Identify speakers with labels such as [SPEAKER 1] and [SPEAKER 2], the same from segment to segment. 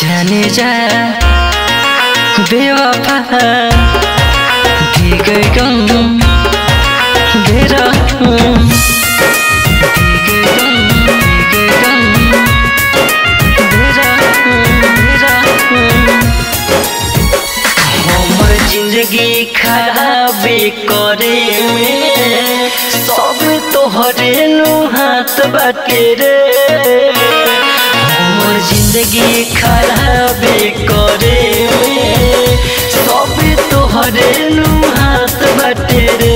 [SPEAKER 1] जाने जा बेवफा दिगै गम बेरा दिगै गम दिगै गम बेरा बेरा हमर जिंदगी खराब करे में सब तोहरे नु हाथ बाटे रे हमर जिंदगी खराब करे में सब तोहरे नु हाथ बाटे रे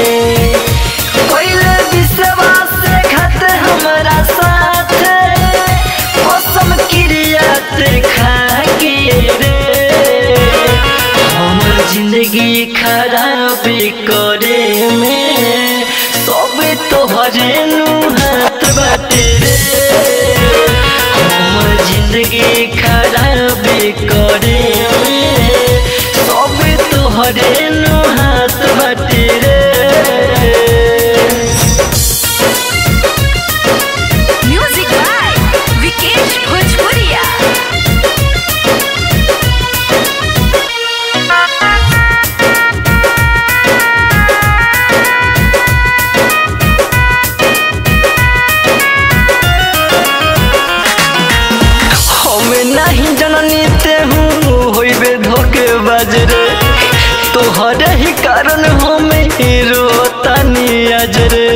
[SPEAKER 1] पहले विश्वास से घट हमरा साथ कसम क्रिया ते खा के रे हमर जिंदगी खराब करे में सब तोहरे नु हाथ बाटे रे हमर जिंदगी खराब करे में सब तोहरे नु हाथ बाटे रे
[SPEAKER 2] म्यूजिक बाय विकेश भोजपुरिया
[SPEAKER 1] हमें नहीं जननी ते हूँ होइबे धोखे बाजरे तोहरे ही कारण हमें रोतानी आज रे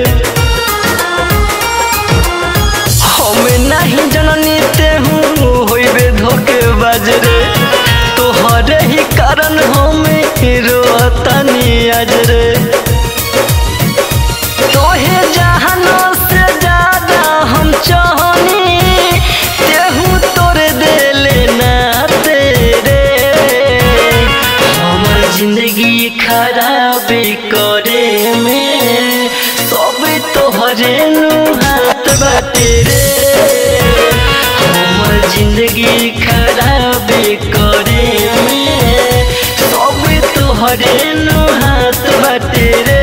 [SPEAKER 1] हमें नहीं जननी ते हूँ होइबे धोखे बाजरे तोहरे ही कारण हमें रोतानी आज रे तोहे जहानो से ज्यादा हम चाहनी तेहू तोरे देले ना तेरे हमर जिंदगी खराब करे में सब तोहरे नु हाथ बाटे रे हमर जिंदगी खराब करे में सब तोहरे नु हाथ बाटे रे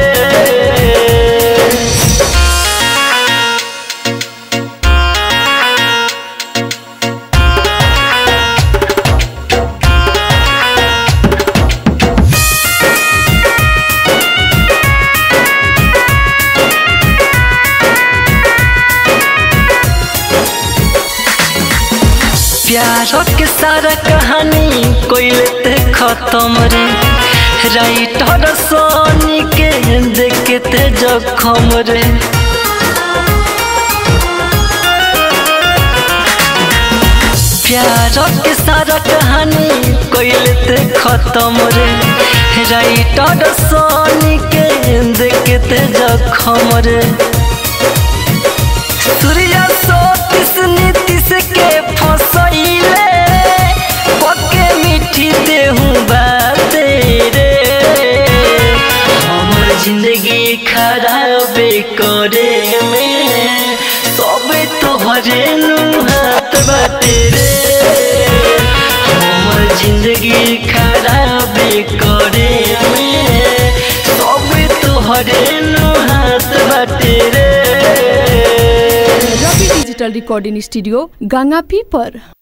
[SPEAKER 1] प्यार के सारा कहानी कोई लेते खत्म रे राइटर सोनी के देखते जखम रे प्यार के सारा कहानी कोई लेते खत्म रे राइटर सोनी के देखते जखम रे सूर्या सोतिस नीतिश के फसैले पके मीठी देहूँ बाते रे हमर जिंदगी खराब करे में सब तोहरे नु हाथ बाटे रे हमर जिंदगी खराब करे में सब तोहरे नु हाथ बाटे रे
[SPEAKER 3] रवि डिजिटल रिकॉर्डिंग स्टूडियो गंगापी पर